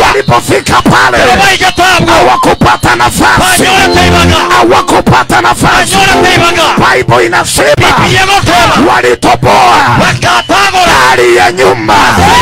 walipofika pale bayigatabwa hawakupata nafasi banyora teibaga hawakupata nafasi banyora teibaga bible inasema biyegoteba walitoboa bakatagora dari ya nyumba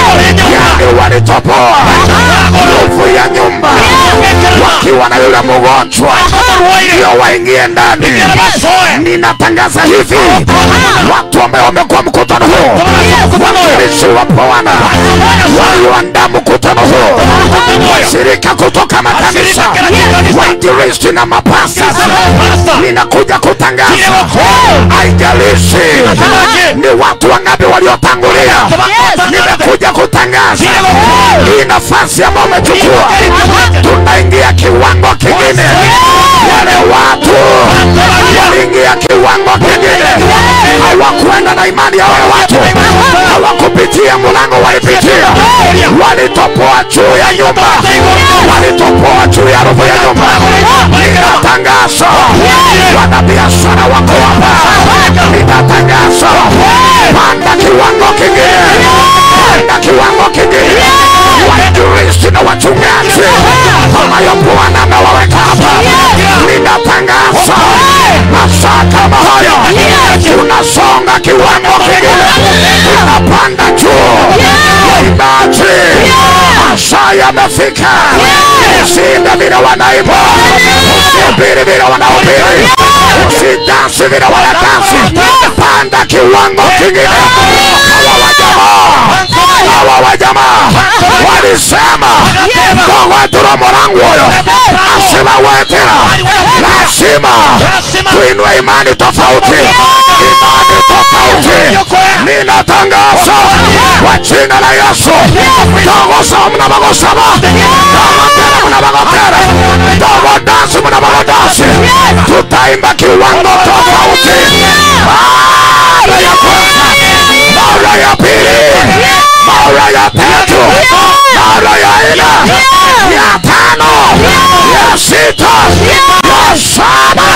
yani walitoboa nguvu ya nyumba wakiwa na yule mgonjwa ndio waingie ndani ninatangaza hivi watu ambao wamekuwa mkutano huu watumishi wa bwana walioandaa mkutano huu washirika kutoka makanisa wainjilisti na mapasta ninakuja kutangaza haijalishi ni watu wangapi waliotangulia nimekuja kutangaza hii nafasi ambayo umechukua tunaingia kiwango kingine wale watu waliingia kiwango kingine hawakwenda na imani ya wale watu hawakupitia mlango walipitia walitopoa juu ya nyumba walitopoa juu ya roho ya nyumba ninatangaza wanabiashara wako hapa ninatangaza panda kiwango kingine panda kiwango kingine wainjilisti na wachungaji ambayo bwana amewaweka hapa ninatangaza masaa kama hayo tunasonga kiwango kingine tunapanda juu waimbaji masaa yamefika usiimbe vile wanaimba usihubiri vile wanahubiri usidansi vile wanadansi panda kiwango kingine hawa wajamaa hawa wajamaa walisema ndogwetula murangu uyo asibawetera lazima tuinue imani tofauti imani tofauti ninatangaza kwa jina la yesu togosa mnabagosaba togotera mnabagotera togodansi mnabagodasi tutaimba kiwango tofauti mara ya kwanza mara ya pili mara ya tatu mara ya nne ya tano ya sita ya saba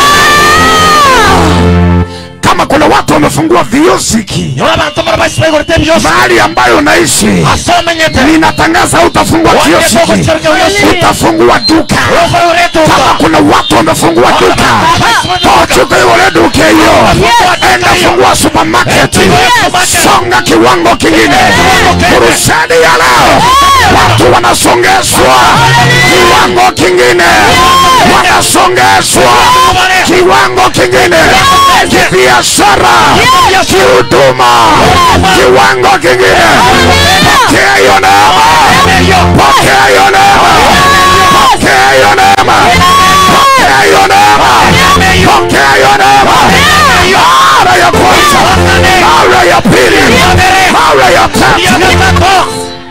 kama kuna watu wamefungua viosiki nyora abantu mara basibaigorete byose mahali ambayo unaishi asomenyete ninatangaza utafungua kiosiki utafungua duka kama kuna watu wamefungua duka tochuka yule duka hiyo enda fungua supermarket songa kiwango kingine kurusani ya leo watu wanasongeshwa kiwango kingine wanasongeshwa kiwango kingine kibiashara kihuduma kiwango kingine pokea hiyo neema pokea hiyo neema pokea hiyo neema pokea hiyo neema pokea hiyo neema mara ya kwanza mara ya pili mara ya tatu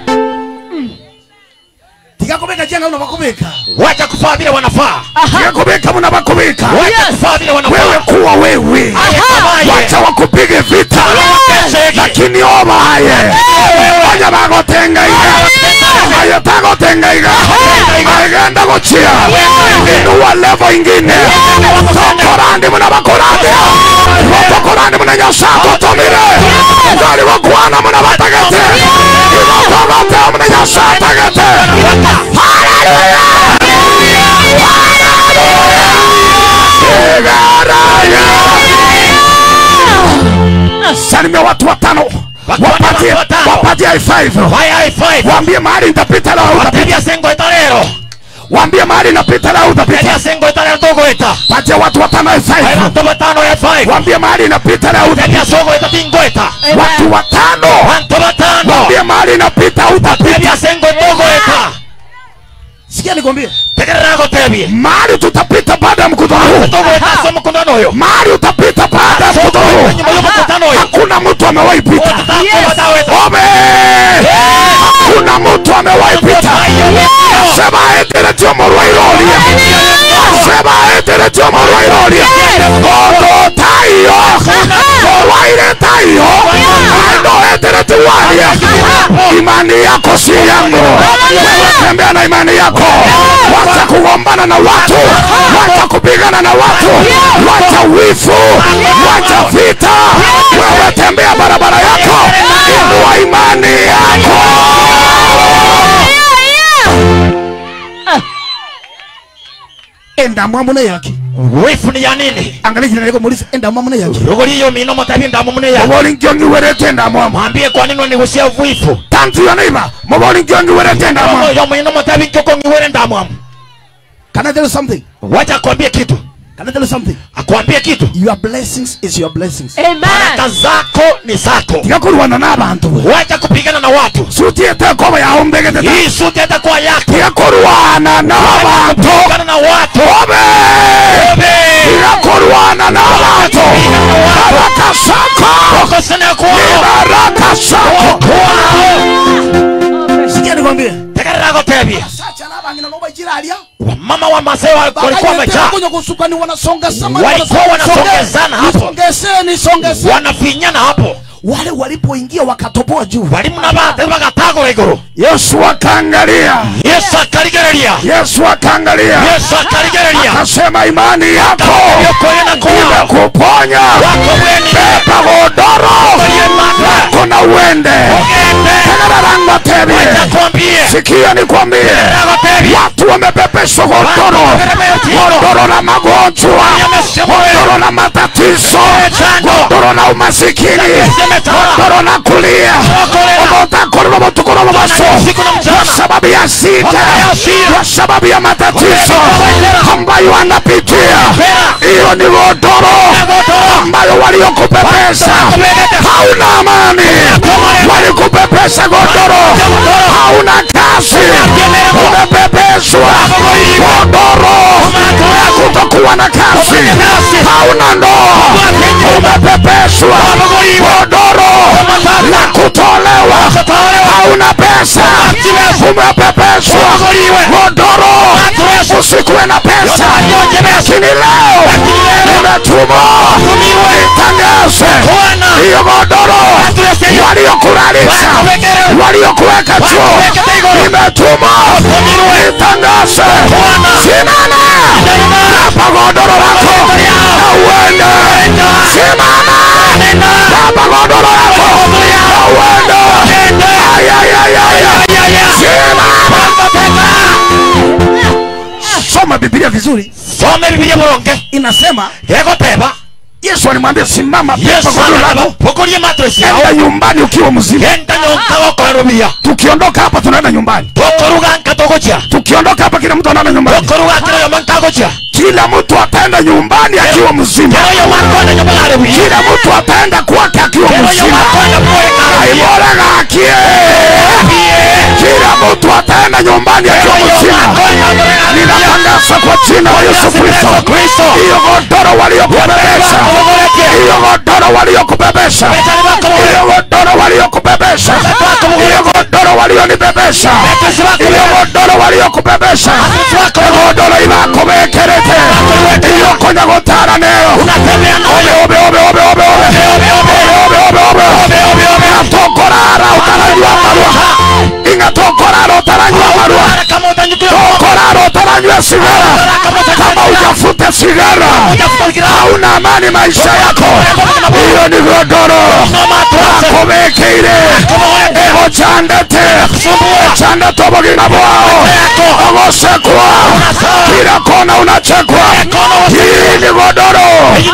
tikakubeka jenga unavakubeka wacha kufaa vile wanafaa yakubika mnabakubika wacha kufaa vile wanafaa wewe kuwa wewe wacha wakupige vita lakini obaye anya bagotengaiga ayo tagotengaiga agenda gochia inuwa levo ingine tokorandi munabakorandia tokorandi munanyasa totomire ngari gokwana munabatagete igotogote munanyasa tagete haleluya Igaraya. salimia watu watano wapatie watano. wapatie high five Waya i5 waambie mahali nitapita leo utapita watebya sengo eta rero waambie mahali napita leo utapita tebya sengo eta rero togoeta patia watu watano high Waya five bantu batano i5 waambie mahali napita leo utapita tebya sogo eta tingoeta watu watano bantu batano waambie mahali napita utapita tebya sengo togoeta sikia nikwambie tegerera gotebye mahali tutapita baada ya mkutano huu togoeta so mukundano oyo mahali utapita baada ya mkutano huu nyuma y'umukutano oyo hakuna mtu amewahi pita otatango badaweta Ome! hakuna mtu amewahi pita sema eteretio morwairoria sema eteretio morwairoria gogo tayo morwaire tayo ando eteretiwaria imani yako si yangu wewe tembea na imani yako wacha kugombana na watu wacha kupigana na watu wacha wifu wacha vita wewe tembea barabara yako inua imani yako endamwa mune yake wifu ni ya nini angalia jina lako muulize endamwa mune yake rugoriyo mino motabi ndamu mune ya muboli njongi werete endamwa mwambie kwa nini unigusia wifu tantu yo neiba muboli njongi werete endamwa yo mino motabi nkoko ngiwere ndamu can i tell you something wacha akwambie kitu can i tell you something akwambie kitu your blessings is your blessings baraka Amen. zako ni zako tigakurwana n'abantu bwe wacha kupigana na watu sutiete koba yawe mbegete hii suti hatakuwa yako tigakurwana n'abantu kupigana na watu obe tigakurwana n'abantu baraka zako okosana kwao baraka zako sikia nikwambie tegerera gotebia sacha n'abangina no bajiralia wamama wa masai walikuwa wamejaa kuja kusukani wanasonga sama Walikuwa wanasongezana hapo. songeseni songeseni wanafinyana hapo wale walipoingia wakatoboa juu walimu na bate bagatagura iguru yesu akaangalia yesu akarigereria yesu akaangalia yesu akarigereria akasema imani yako yokoyena kwao imekuponya wako bweni beba godoro oye mata kuna uende ogende tegereranga tebie takwambie sikia nikwambie agotebia watu wamepepeshwa godoro godoro la magonjwa godoro la matatizo godoro la umasikini godoro la kulia omotakorora motukoro momaso kwa sababu ya sita kwa sababu ya matatizo ambayo anapitia hiyo ni godoro ambayo waliokupepesa hauna amani walikupepesa godoro hauna kazi umepepeswa godoro ya kutokuwa na kazi hauna ndoa umepepeswa godoro la kutolewa hauna pesa umepepeswa godoro usikuwe na pesa lakini leo nimetuma nitangaze hiyo godoro waliokulalisha waliokuweka juu nimetuma nitangaze simama hapa godoro lako na uende simama hapa godoro lako na uende ayayayaya simama soma biblia vizuri some bibilia bulonge inasema egoteba yesu alimwambia simama pepa yesu godoro anaba lako pokorie matresi yao enda nyumbani ukiwa mzima genda nyonka gokorerubia tukiondoka hapa tunaenda nyumbani tokoruga nkatogocia tukiondoka hapa kila mtu anaenda nyumbani tokoruga kira yoma nkagocia kila mtu ataenda nyumbani akiwa mzima kero yoma kona nyoma yarebuye kila mtu ataenda kwake akiwa kero yoma mzima kona mwoe aibora gakie kila mtu ataenda nyumbani akiwa mzima ninatangaza kwa jina la yesu kristo hiyo godoro waliokubebesha hiyo godoro waliokubebesha hiyo godoro waliokubebesha hiyo godoro walionibebesha hiyo godoro waliokubebesha godoro ibakubekerete iyo konya gotara neo obe obe obe obe obe obe obe obe obe ngatokorara utaranywa marua ingatokorara utaranywa marua tokorara utaranywa sigara kama ujafuta sigara hauna amani maisha yako hiyo ni godoro akobekeire egocandete ecandete obogima bwao ogosekwa kila kona unachekwa hii ni godoro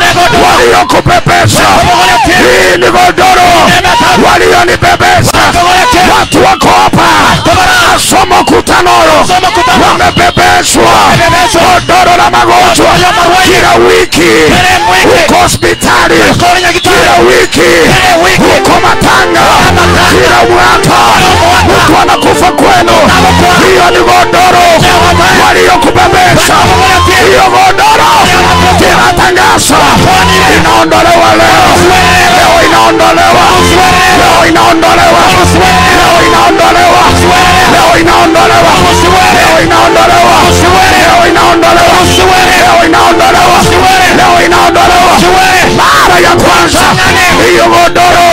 waliokupepesa hii ni godoro walionipepesa watu wako hapa asoma kutanoro wamepepeswa godoro la magonjwa kila wiki huko hospitali kila wiki huko matanga kila mwaka mtu anakufa kwenu hiyo ni godoro waliokubebesha hiyo godoro tinatangaza inaondolewa leo leo inaondolewa leo inaondolewa leo inaondolewa leo inaondolewa leo inaondolewa leo inaondolewa leo inaondolewa leo inaondolewa mara ya kwanza hiyo godoro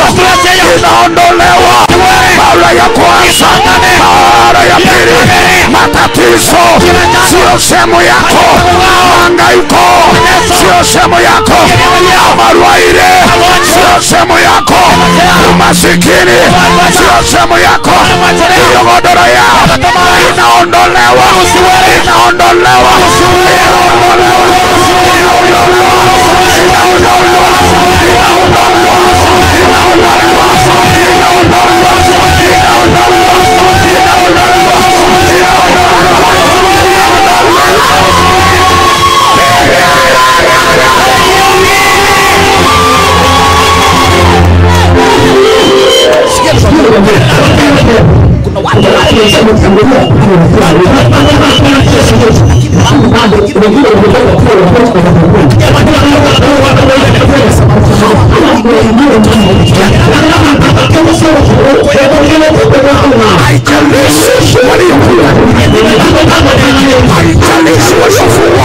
inaondolewa mara ya kwanza mara ya pili matatizo sio sehemu yako mangaiko sio sehemu yako amarwaire sio sehemu yako umasikini sio sehemu yako hiyo godoro ya inaondolewa inaondolewa inaondolewa haijalishi waliokula, haijalishi waliofungwa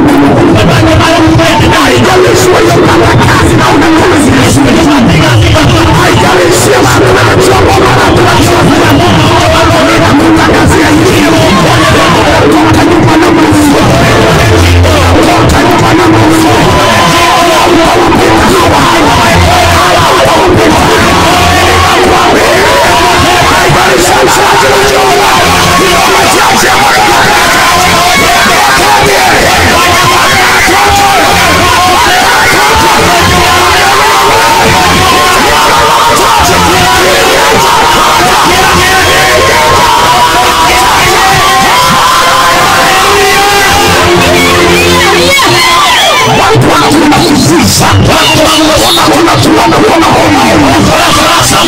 haijalishi waliopata kazi na una kazi haijalishi watu wanachoma watu wanachoma ninakutangazia hili toka nyuma na Mungu toka nyuma na Mungu hawapita hawa hawapita haijalishi msaji wa jua machache watu wanatuna kuziza wanatuna kuona homa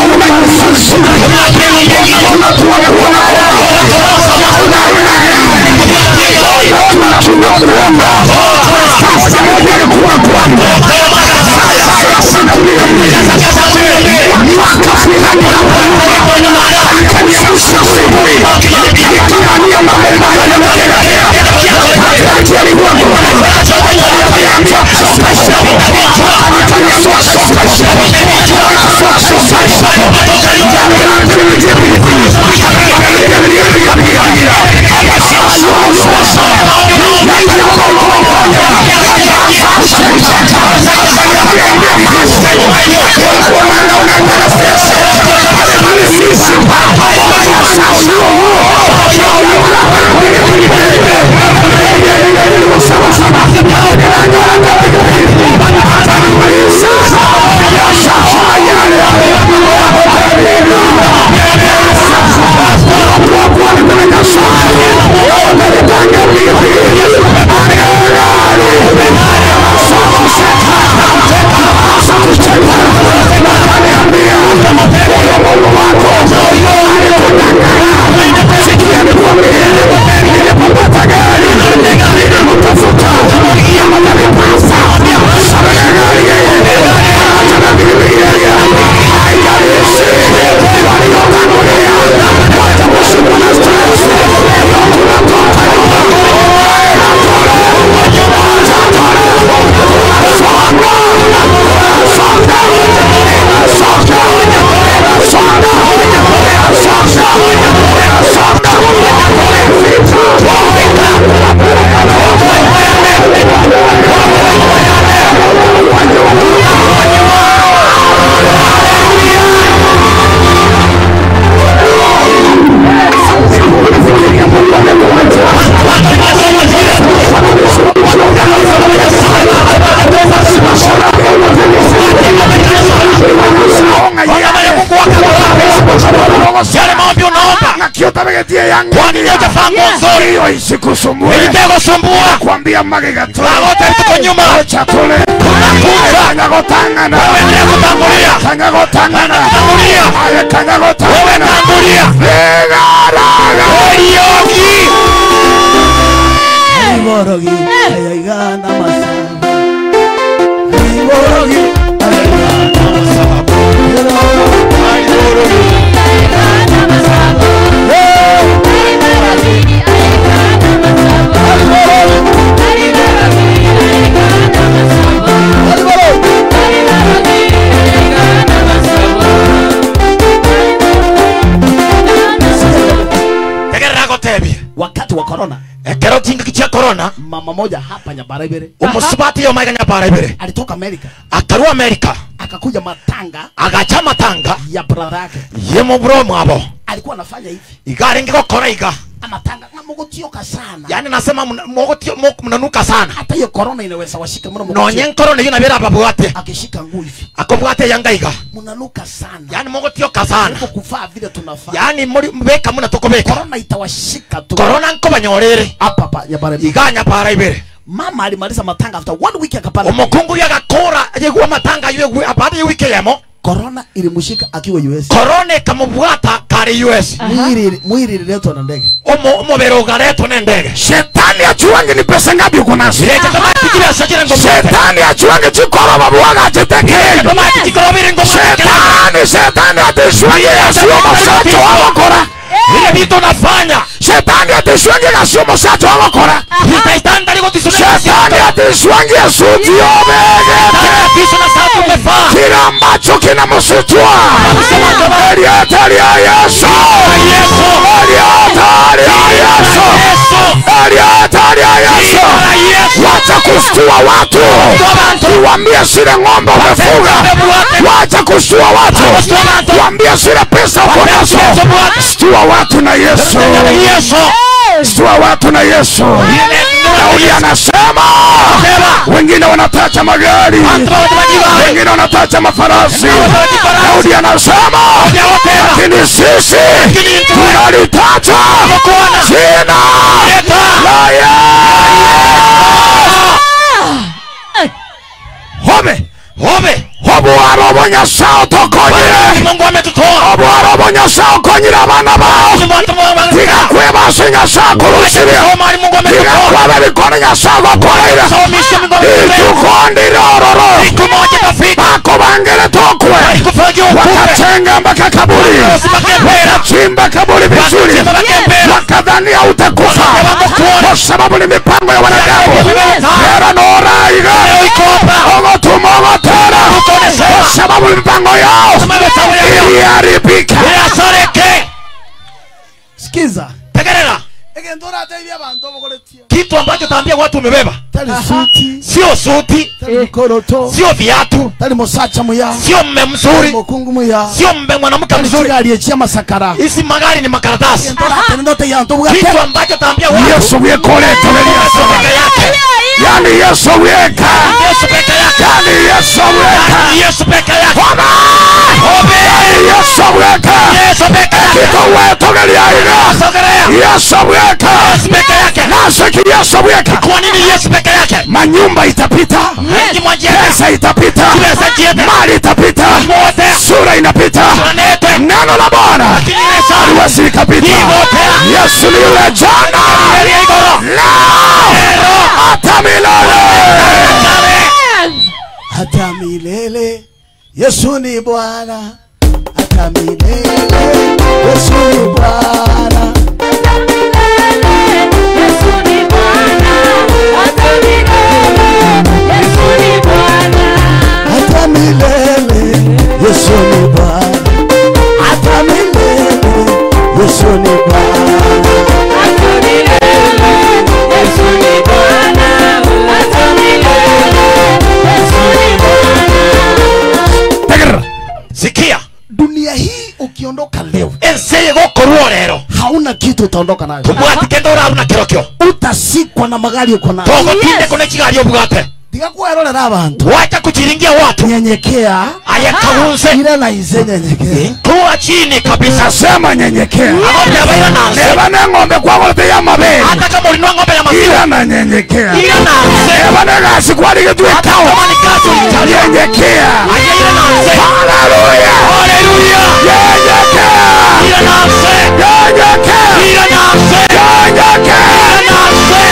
yale maombi unaomba nakiutabegetie yangu kwa nini hujavaa nguo nzuri hiyo isikusumbue ilitegosumbua nakwambia magegatule Magote tuko nyuma. chakule Tunakuja. kangagotangana endelea kutangulia kangagotangana Tangulia. aye wewe kangagotangana tangulia vigaraga Eriogi Iborogi ayaigana masaba Iborogi ayaigana masaba tegerera gotebie wakati wa corona ekero kingiki kia korona mama moja hapa Nyabarabere omusubati yo maiga nyabara ibere alitoka Amerika akarua amerika akakuja matanga agacha matanga ya brother yake ye muburo mwabo alikuwa anafanya hivi igari ngigokora iga amatanga namugutioka sana yani nasema mna- mogotio- mo- mnanuka sana hata hiyo corona inaweza washika mno nonye nkoro niyo nabera babwate akishika nguu hivi akobwate yanga iga mnanuka sana yani mogotioka sana Huko kufaa vile tunafaa yani muri mbeka muna tukobeka corona itawashika tu korona nkobanyorere hapa hapa Nyabarabere iganya para ibere mama alimaliza matanga after one week akapanda omukungu yagakora yegwa matanga yegwe abade wike yemo korona ilimshika akiwa us korona ikamubwata kari us mwili mwili ililetwa na ndege Umu- umubiri ugaretwo n'endege shetani achuange ni pesa ngapi uko nazo leta kamati kibesa kire ngo mwete shetani achuange chikoro babuaga achitekeye kamati kikoro biri ngo mwete shetani shetani atishwange gasio musacho wagokora vile vitu unafanya shetani atishwange gasio musacho wagokora itaitanda liko tisuna shetani atishwange suti obegete kisu na sasa umefaa kila ambacho kinamsutua elieta lya yesu Yesu elieta lya yesu Yesu elieta lya yesu Jina la Yesu wacha kustua watu uwambie sile ng'ombe umefuga wacha kustua watu wambie sile pesa uko nazo stua watu na yesu Jina la Yesu stua watu na yesu daudi anasema wengine wanatacha magari wengine wanatacha mafarasi daudi anasema lakini sisi tunalitacha jina la yesu home Hobe obwaro obonyasa otokonyire Mungu ametutoa obwaro obonyasa okonyire abana bao tigakwebase nyasa akurusire Omari Mungu ametutoa tigakwaba ebikono nyasa agokoreire Somisha Mungu ametutoa itukondire ororo Siku moja tafika bakobangere tokwe Kufanya ukupe wakatenga mpaka kaburi wakachimba kaburi vizuri wakadhania utakufa kwa sababu ni mipango ya wanadamu era noraiga ogotumogotera kwa sababu ni mipango yao iliharibika Asareke sikiza Tegerera egento orateithia abantu obogoretie kitu ambacho taambia watu umebeba tari suti sio suti tari mikoroto sio viatu tari musacha muya sio mme mzuri mukungu muya sio mme mwanamke tari mzuri kigali echia masakara hizi magari ni makaratasi egento oratene ndote yantu kitu bugate ambacho taambia watu yesu wiekoleto Yesu leliaso peke yake yani yesu wieka Yesu peke yake yani yesu wieka Yesu peke yake Bwana! Hobe yani yesu wieka Yesu peke yake kitowetogeliaiga Sogelea yesu wieka Yesu peke yake naseki yesu wieka kwa nini Yesu peke yake manyumba itapita Wengi mwajiete pesa itapita Pesa jiete mali itapita Wote sura inapita Planete neno la bwana Lakini Yesu aliwezi ikapita Ipotea yesu ni yule jana Elia igoro leo hata milele hata milele yesu ni bwana hata milele yesu ni bwana hata milele yesu ni bwana hata milele yesu ni bwana tegerera Sikia dunia hii ukiondoka leo Enseye gokorwo rero hauna kitu utaondoka nayo Tubwati kendo uraruna kirokyo utasikwa na magari uko nayo Togotinde kune kigali obwate tigakuerorera abantu Wacha kuchiringia watu nyenyekea Ayakahunze ira na ize nyenyekea Kuwa chini kabisa nasema nyenyekea Ng'ombe abaira nanse neba neng'ombe kwagolote ya mabere Hata kama ulinua ng'ombe ya maziwa ila na nyenyekea Ila nanse neba negasi kwaligitwekao Kama ni kazi ulitalia nyenyekea Aya ila nanse haleluya Haleluya nyenyekea Ila nanse nyenyekea Ila nanse nyenyekea Ila nanse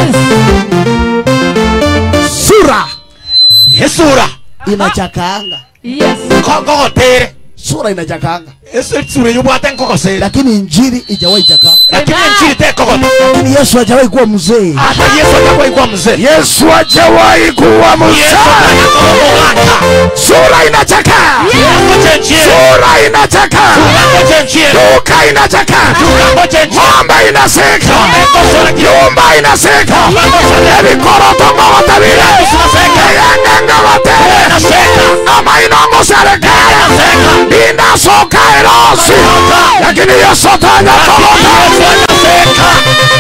sura Esura inachakaanga Kogotere sura inachakaanga Esura yubwate nkokosere lakini injili ijawahi chakaa Lakini nchini te kogote lakini yesu hajawahi kuwa mzee Hata Yesu atakuwa ikuwa mzee yesu hajawahi kuwa Yesu mzaa atakuwa muganga sura inachakaa Tukangoje nchini sura inachakaa Tukangoje nchini duka inachakaa Tukangoje nchini ng'ombe inaseka Tumekosora kiyo nyumba inaseka Tumekosora ebikorotongogotabire Tunaseka eyengengogotere Tunaseka amainongo serekere Tunaseka inasoka erosi lakini yesu tanyakoloka Yesu anaseka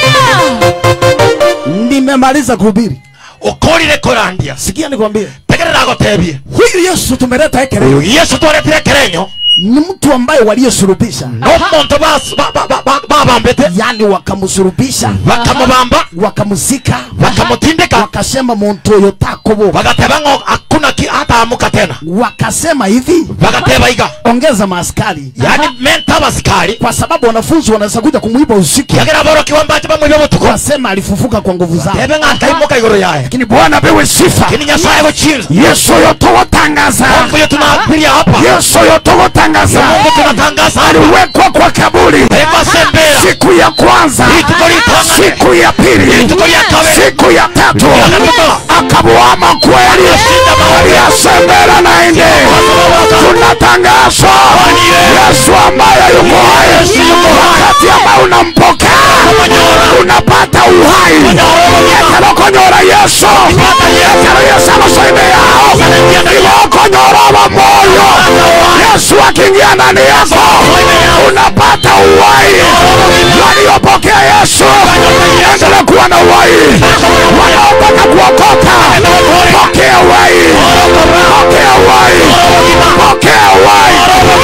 nimemaliza kuhubiri Ukorire kurandia sikia nikwambie Tegerera agotebie huyu yesu tumeleta ekere Uyu Yesu twaretire kerenyo ni mtu ambaye waliosurubisha n'omuntu bas- ba- ba- ba- ba- babambete yani wakamsurubisha bakamubamba wakamzika bakamutindika wakasema muntu oyo takobo bagateba ngo hakuna ki- hataamuka tena wakasema hivi bagateba iga ongeza maaskari yani menta abasikari kwa sababu wanafunzi wanaweza kuja kumwiba usiku yagira borokiwa mbache bamwibe butuku wasema alifufuka kwa nguvu zao tebe ng'akaimuka iguru yaye lakini bwana pewe sifa kini nyasaye guchinza yesu yotogotangaza mungu yo tunapiria hapa yesu yotogotangaza mungu tunatangaza hapa aliwekwa kwa kaburi ekasembera siku ya kwanza Ituko litangane. siku ya pili Ituko lya kabiri. siku ya tatu Ya gatatu. akabuama kweli Akashinda mauti. aliyasembera na inde tunatangaza yesu ambaye yuko hai Yesu yuko hai. wakati ambao unampokea unapata uhai ekelokonyora yesu ekelo yesu amasoime yao ilokonyora moyo yesu akiingia ndani yako unapata uhai waliopokea yesu endelea kuwa na uhai wanaotaka kuokoka pokea uhai pokea uhai pokea uhai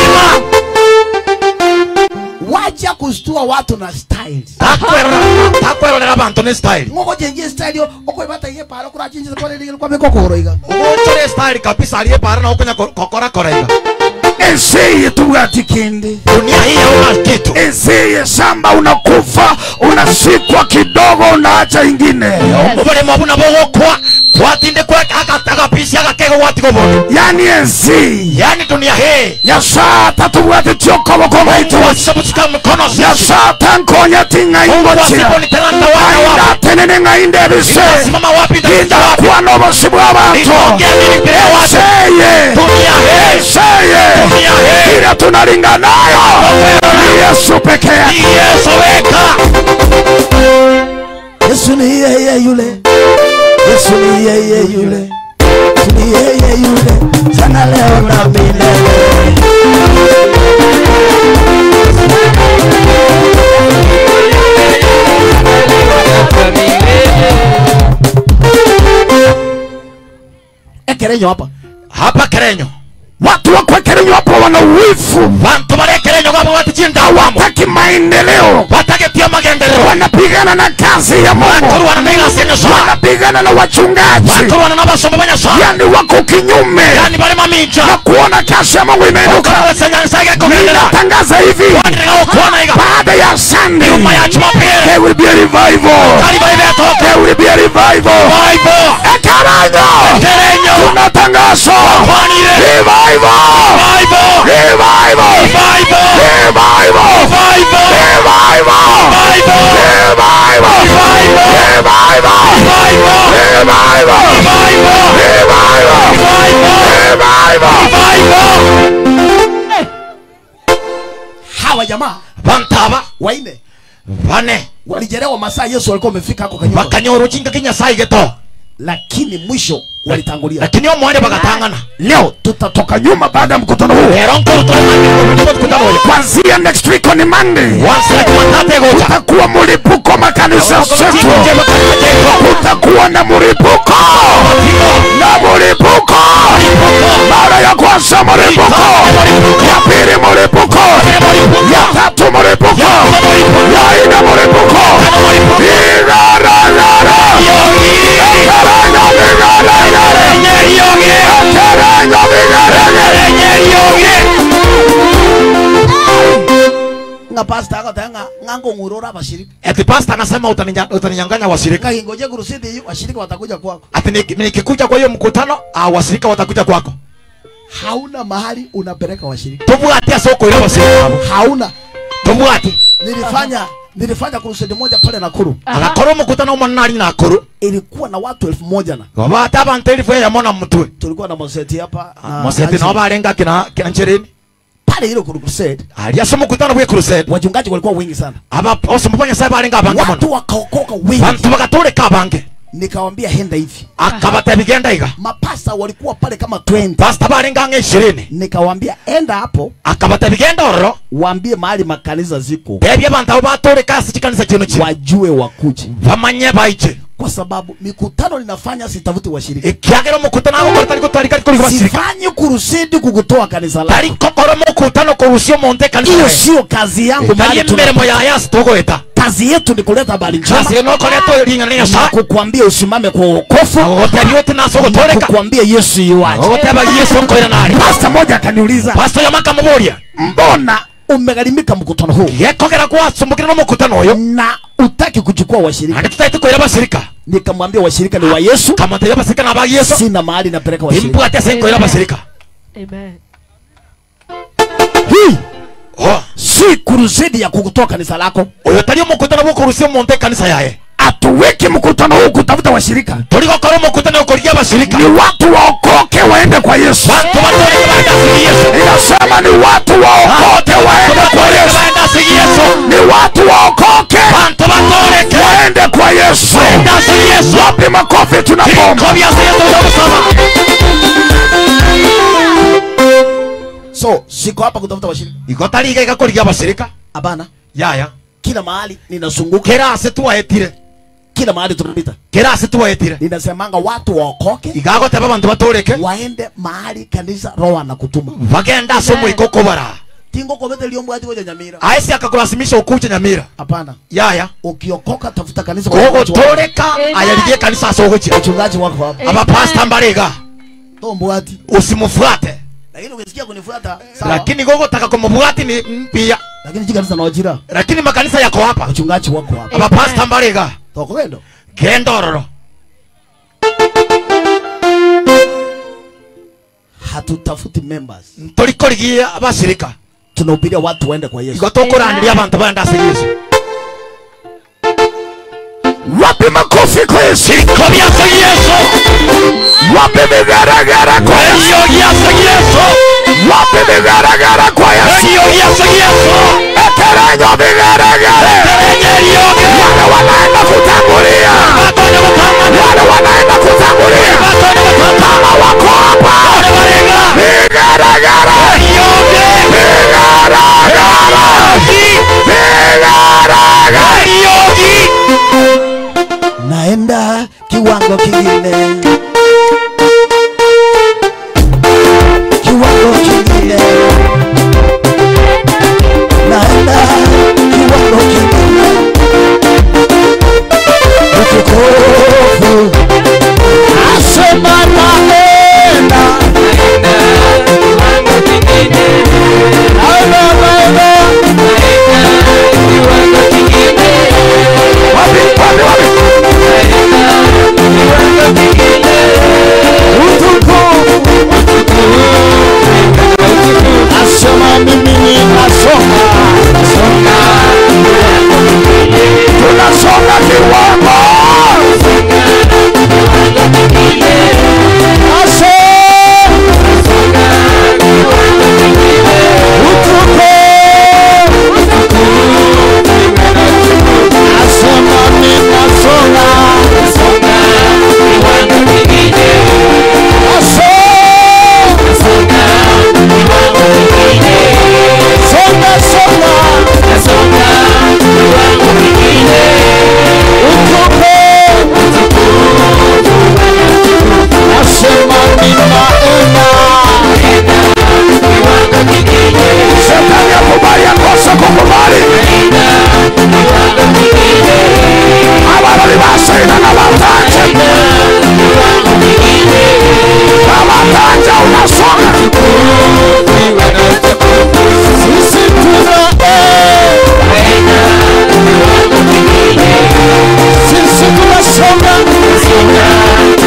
waja kustua watu na style Takwerera- takwerorera abantu ne style ngoko jenje style yo okwebata iye paro kura chinje kwa lele kwa mikokoro iga ugonchore style kabisa aliye para na ukunya kokorakora iga ensiye tubwati kindi dunia hii hauna kitu ensiye shamba unakufa unasikwa kidogo unaacha ingine obulemu buna bogokwa kwatinde kwa akapisi akakego gwatigo bono yani ensi yani dunia hii nyasata tubwati tiokoboko gaitu wasisabutsika mikono sisi nyasata nkonya ting'aingokira wasiponiteranda wana wapi aindatenene ng'ainde ebise simama wapi ndakija wapi indakwana obosi bw'abantu nitongea nini mbele ya watu enseye dunia hii enseye dunia hii ile tunalinga nayo ni yesu peke yake ni Yesu weka Yesu ni yeye yule Yesu ni yeye yule Yesu ni yeye yule sana leo na milele ekerenyo hapa hapa kerenyo watu wakwekerenywa hapo wana uwivu bantu barekerenyo gabo batichinda wamo hawataki maendeleo batagetia magendelero wanapigana na kazi ya mungu baturwana naigasenyosa wanapigana na wachungaji baturwana n'abasomba banyasa yani wako kinyume yani bali maminja na kuona kazi ya mungu imeinuka ukawesenyanisage kugendera ninatangaza hivi wandirega okuona iga baada ya sunday nyuma ya jumapili there will be a revival kali bali betoke there will be a revival bible ekaranyo kerenyo tunatangaza kwanire revival bible revival bible revival bible revival bible revival revival revival revival revival hawa jamaa bantaba waine bane walijelewa masaa Yesu walikuwa wamefika hako kanyumba bakanyora ukinga kinyasaye geto lakini mwisho walitangulia lakini omwanya bagatangana leo tutatoka nyuma baada ya mkutano huu rero nkorutotukutanoyo kwanzia next week on monday wansilakimantategoka kutakuwa mlipuko makanisa zetu kutakuwa na mlipuko na mlipuko mara ya kwanza mlipuko ya pili mlipuko ya tatu mlipuko ya ine mlipuko Irararara. Ekerenyo bigaragare. Ekerenyo bigaragare. nga pastor akatanga ngango ngurora abashirika ati pasta anasema utaninya- utaninyanganya washirika ngahingoje kurusidi hiyo washirika watakuja kwako ati niki- nikikuja kwa hiyo mkutano ah, washirika watakuja kwako hauna mahali unapeleka washirika tubwate soko ile washirika abo hauna tubwate nilifanya nilifanya kurusidi moja pale Nakuru agakora omukutano omwo nari nakuru ilikuwa na watu elfu moja na babate abantu elifu eyamona mutwe tulikuwa na Moseti hapa na mosete Angela. nao barenga kina kina nchereni pale ile crusade aliasa omukutano bwe crusade wachungaji walikuwa wengi sana aba osomba banyasaye barenga abange watu mono wakaokoka wengi bantu bagatoleka abange nikawambia henda hivi akabata bigenda iga mapasta walikuwa pale kama 20 pasta barenga nga ishirini nikawambia enda hapo akabata bigenda ororo waambie mahali makanisa ziko bebya abantu abo batoleka asi chikanisa kino ki wajue wakuje bamanye baije kwa sababu mikutano ninafanya sitafuti washirika ikiagera omukutano agokora tari gotwari kari kori basirika sifanyi kurusidi kukutoa kanisa lako tari kokora omukutano korusya omonte hiyo ekanisa sio kazi yangu tari mahali tuna- emirimo ya yasi togoeta kazi yetu ni kuleta habari njema kasi nokoretwo ring'ana na nyasaye kukwambia usimame kwa wokovu agogotebia ote nase ogotoreka kukwambia yesu yuwaje agogoteba yesu nkoira nari pasta moja akaniuliza pasito yamakamuburia mbona umegharimika mkutano huu gekogera gwasumbukire n'omukutano oyo na utaki kuchukua washirika andi tutaite kwira basirika nikamwambia washirika ni wa yesu kamonteria basirika naba yesu sina mahali napeleka washirika imbwate ase nkoira basirika Amen. hii Oh, si kurusidi ya kukutoa kanisa lako oyo tari omukutano gwokorusya omonte ekanisa yaye hatuweki mkutano huu kutafuta washirika turi gokora omukutano okoria abasirika ni watu waokoke waende kwa yesu bantu batoreke baenda asigi yesu inasema ni watu waokoke waende kwa yesu baenda asigi yesu ni watu waokoke bantu batoreke waende kwa yesu baenda asigi yesu wapi makofi tunapomba ko byase yesu byagusaba so siko hapa kutafuta washirika igotariga igakoria abasirika hapana yaya kila mahali ninazunguka kera ase tuwaetire kila mahali tunapita kera ase tuwaetire ninasemanga watu waokoke igagoteba bantu batoreke waende mahali kanisa roho anakutuma bagenda ase omwiko okobara tingo kobete liombwati weja nyamira aesi akakulazimisha ukuche nyamira hapana yaya ukiokoka tafuta kanisa kwa wachungaji wako. gogotoreka Amen. ayarigie kanisa ase ogochia wachungaji wako hapa abapasta mbariga tombwati usimufuate lakini ukisikia kunifuata sawa lakini gogotaka kumubwati ni mpia lakini jikanisa nawajira lakini makanisa yako hapa wachungaji wako hapa abapasta mbariga tokogendo kendororo hatutafuti members ntorikorigie abasirika tunahubiria watu waende kwa yesu igo tokoraniria abantu baenda ase yesu wapi makofi kwa yesu ko byase yesu wapi vigaragara kwa yesu eriyo gyase yesu wapi vigaragara kwa yesu eriyo gyase yesu eterenyo vigaragare erenye eryoge wale wanaenda kutangulia batonye gutangana wale wanaenda kutangulia batonye gutangana kama wako hapa bane barega vigaragara eryoge vigaragara vigaragara eryogi naenda kiwango kingine kiwango kingine naenda kiwango kingine utukufu asema naenda naenda naenda wapi wapi wapi asema mimi ninasonga tunasonga kiwango shetani akubali akose kukubali abalali basaina nabatanje nabatanje unasonga Sisi tuna sisi tunasonga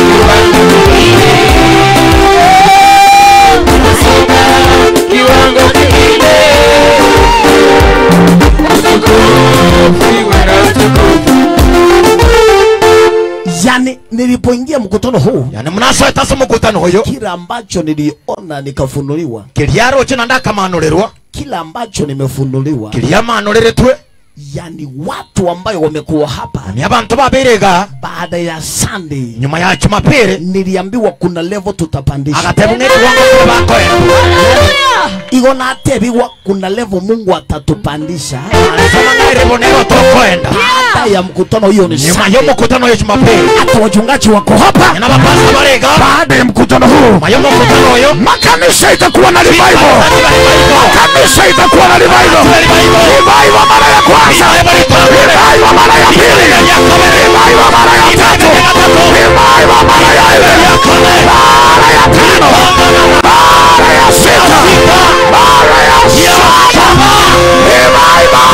yani nilipoingia mkutano huu yani munasoeta ase omukutano oyo kila ambacho niliona nikafunuliwa kiriaroche nanda akamanurerwa kila ambacho nimefunuliwa kiriamanureretwe yani watu ambayo wamekuwa hapa ni abantu babirega baada ya Sunday nyuma ya jumapili niliambiwa kuna level tutapandisha agatebwa ng'ekiwango kile bakoenda igo natebiwa kuna level Mungu atatupandisha alisema ng'airibonero tokoenda baada ya mkutano hiyo ni nyuma Sunday y'omukutano y'ejumapili hata wachungaji wako hapa nyina bapasta barega baada ya mkutano huu nyuma y'omukutano oyo makanisa itakuwa na revival Basani bali baliko. kanisa itakuwa na revival revival mara ya kwanza revival mara ya pili revival mara ya tatu revival mara ya nne mara ya tano mara ya sita mara ya saba revival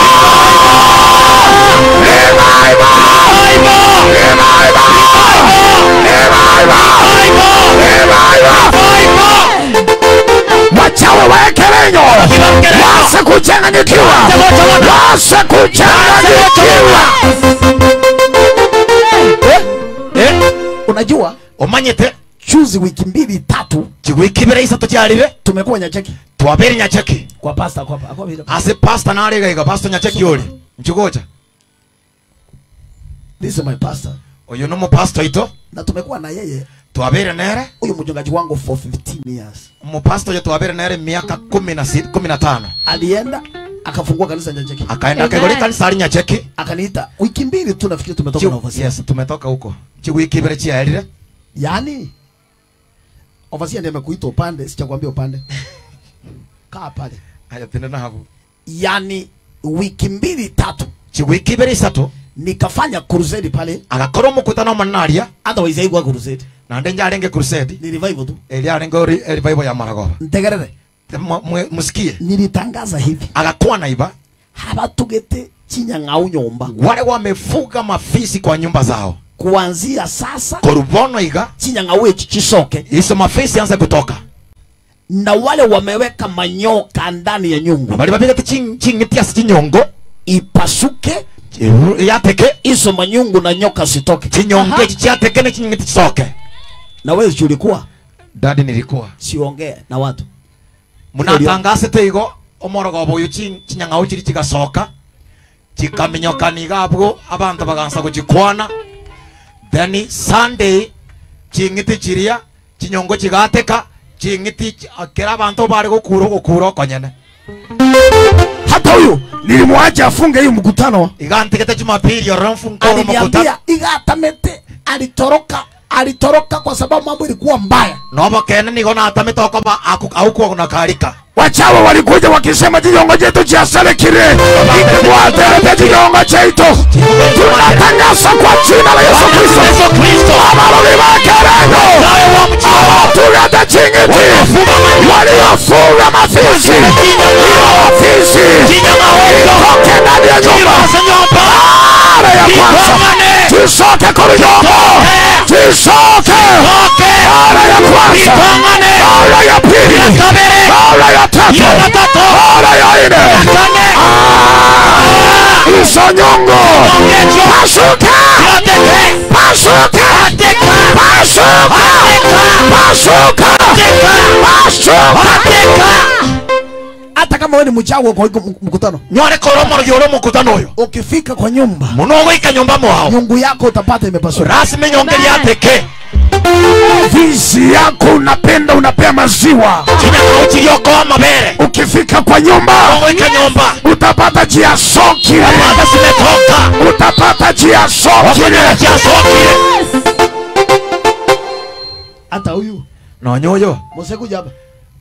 revival wachawe waekelenyo wase kuchanganyikiwa wase kuchanganyikiwa unajua omanyete chuzi wiki mbili tatu chigwiki ibere isatu kyalibe tumekuwa nyacheki twabere nyacheki kwa pasta kwa kwa vile ase pasta naregaiga pasta nyacheki oli nchigocha this is my pastor oyo nomupasta ito na tumekuwa na yeye twabere nere huyu mchungaji wangu for 15 years omupasta oyo twabere nere miaka kumi na si- kumi na tano alienda akafungua kanisa nyacheki akaenda akegoli kanisa ali nyacheki akaniita wiki mbili tu nafikiri tumetoka na Chi- ovasia yes tumetoka huko chigwiki ibere chiaerire yani ovasia ndiye amekuita upande sichakwambia upande kaa pale aya tinde nahabu yani wiki mbili tatu chigwiki ibere isatu nikafanya crusade pale agakora omukutano omonaria otherwise haikuwa crusade nande njarenge crusade ni revival tu eri arenge ori revival ya maragoba ntegerere Mu- mu- musikie nilitangaza hivi agakwana iba habatugete chinyang'au nyumba wale wamefuga mafisi kwa nyumba zao kuanzia sasa korubono iga chinyang'au echi chisoke hizo mafisi anze kutoka na wale wameweka manyoka ndani ya nyungu bali babigati ching'itiasi chinyongo ipasuke chiru- yateke hizo manyungu na nyoka sitoke chinyongo echi chiateke ne ching'iti chisoke na wewe si ulikuwa dadi nilikuwa siongee na watu munatangasete igo omorogobo oyo chi- chinyang'au chiri chigasoka chikaminyokana iga abwo abanto bagansa gochikwana then sunday ching'iti chiria chinyongo chigateka ching'iti chi- kera abanto bari gokura gokura okonyene hata huyu nilimwacha afunge hii mkutano igantigete jumapili ororo mfungoro mokutano aliniambia igatamete alitoroka alitoroka kwa sababu mambo ilikuwa mbaya nobo kene nigo natamite okoba aukuwa na karika wachawa walikuja wakisema kinyongo chetu cha selekire ikibwaterete kinyongo chetu tunatangaza kwa jina la yesu kristo amaloli bakerengo abatugete chingiti waliofunga mafisi iyo mafisi itoke ndani ya nyumba mara ya kwanza tisoke korunyongo tisoke mara ya kwanza mara ya pili mara ya tatu mara ya nne Ah, hizo nyongo pasuka pasuka pasuka pasuka pasuka hata kama wewe ni mchawi kwa hiyo mkutano nyore koromoro yoro mukutano oyo ukifika kwa nyumba munogoika nyumba mwao nyungu yako utapata imepasuka rasmi nyonge lyateke vizi yako unapenda unapea maziwa chinyang'au chiriokoa amabere ukifika kwa nyumba munogoika nyumba utapata jia sokile amada zimetoka utapata jia sokile chiasokire hata huyu nonyoyo mose kuja hapa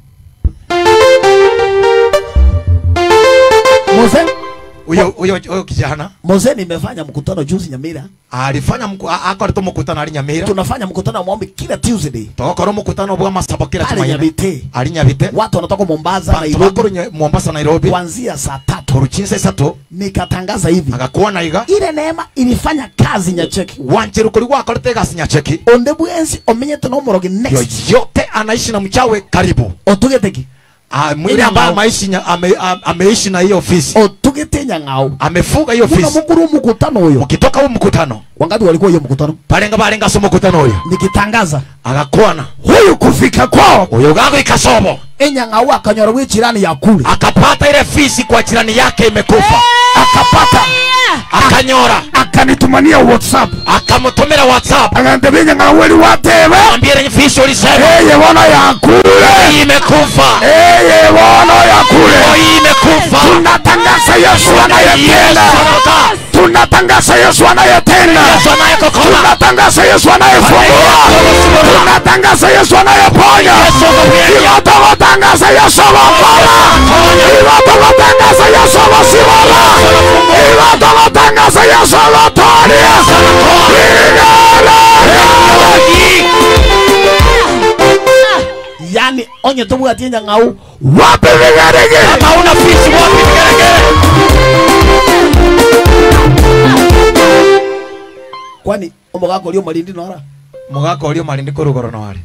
mose uyo uyo uyo kijana mose nimefanya mkutano juzi nyamira alifanya mku- a- akorete mukutano ali nyamira tunafanya mkutano wa maombi kila tuesday togokora mukutano bwa masabo kila pale tumaine nyabite ali nyabite watu wanatoka mombasa bantu nairobi bakuru nye- mombasa nairobi kuanzia saa tatu kuruchinsa isatu nikatangaza hivi agakuona iga ile neema ilifanya kazi nyacheki wanjiru kuri gwakorete egasi nyacheki onde bwensi omenyete nomorogi next yoyote anaishi na mchawe karibu otugeteki Ah, mwili Ina ambaye ngao. ameishi nya- ame- am- ameishi na hiyo ofisi otugete nyang'au amefuga hiyo kuna ofisi mukuru mkutano huyo mukitoka huu mkutano wangapi walikuwa hiyo mkutano barenga barenga so mukutano uyo nikitangaza agakwana huyu kufika kwao uyo gago ikasobo enyang'au akanyora bwe jirani ya kule akapata ile fisi kwa jirani yake imekufa akapata akanyora akanitumania whatsapp akamutumira whatsapp akandebinya nga weli watebe ambire fisho lisema eye bono yakule hii imekufa eye bono yakule hii imekufa tunatangaza yesu Yesu anayetenda anakaa. tunatangaza yesu anayetenda Yesu anayekokoma tunatangaza yesu anayefungua tunatangaza yesu anayeponya Yesu anaponya. iwatogotangaza yesu awokola iwatogotangaza yesu awosibola iwatogotangaza yesu awotolia yani onye tobwatie nyang'au wapi vigerege kama una fishi wapi vigeregere kwani omogaka orio marindi nora mugaka ulio malindi kurugoro nawari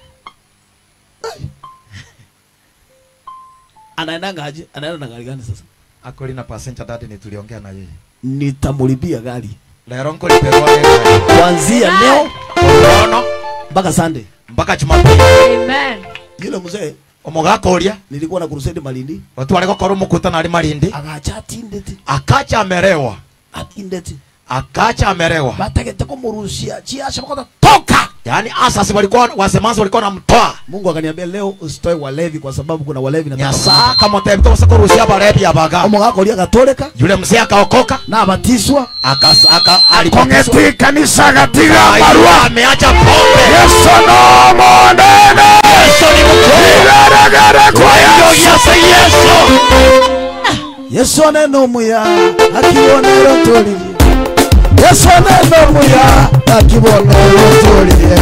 anaenda ngaje anaenda na gari gani sasa akori na passenger dadi ni tuliongea na yeye nitamulipia gari lero nkoliperwa gari kuanzia leo ono mpaka Sunday. mpaka jumapili Amen. Yule mzee omugaka uria nilikuwa na crusade Malindi, watware gokora omukutano ari marindi agacha atindete akacha amerewa atindete akacha amerewa batagete kumurushia chiasha bakota toka. yaani asasi walikuwa wasemanzi walikuwa namtoa Mungu akaniambia leo usitoe walevi kwa sababu kuna walevi nataka nyasaa kamotebitose kurusia barebi abaga omugaka oria agatoleka yule mzee akaokoka na abatiswa akas- aka- alibatizwa. kongeti kanisa gatiga Aiwa, barua ameacha pombe yesu no monene yesu ni mkuu igeregere kwa yesu yesu yesu Yesu aneno muya akibonero tolirie Yesu aneno muya akibonero tolirie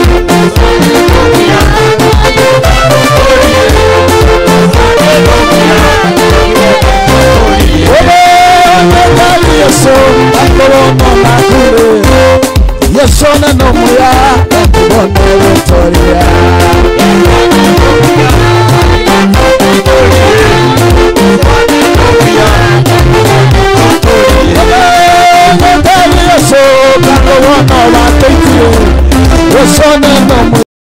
Obekali Yesu akibonero nakure Yesu aneno muya akibonero tolirie Yesu kango wono wateitire Yesu aneno muya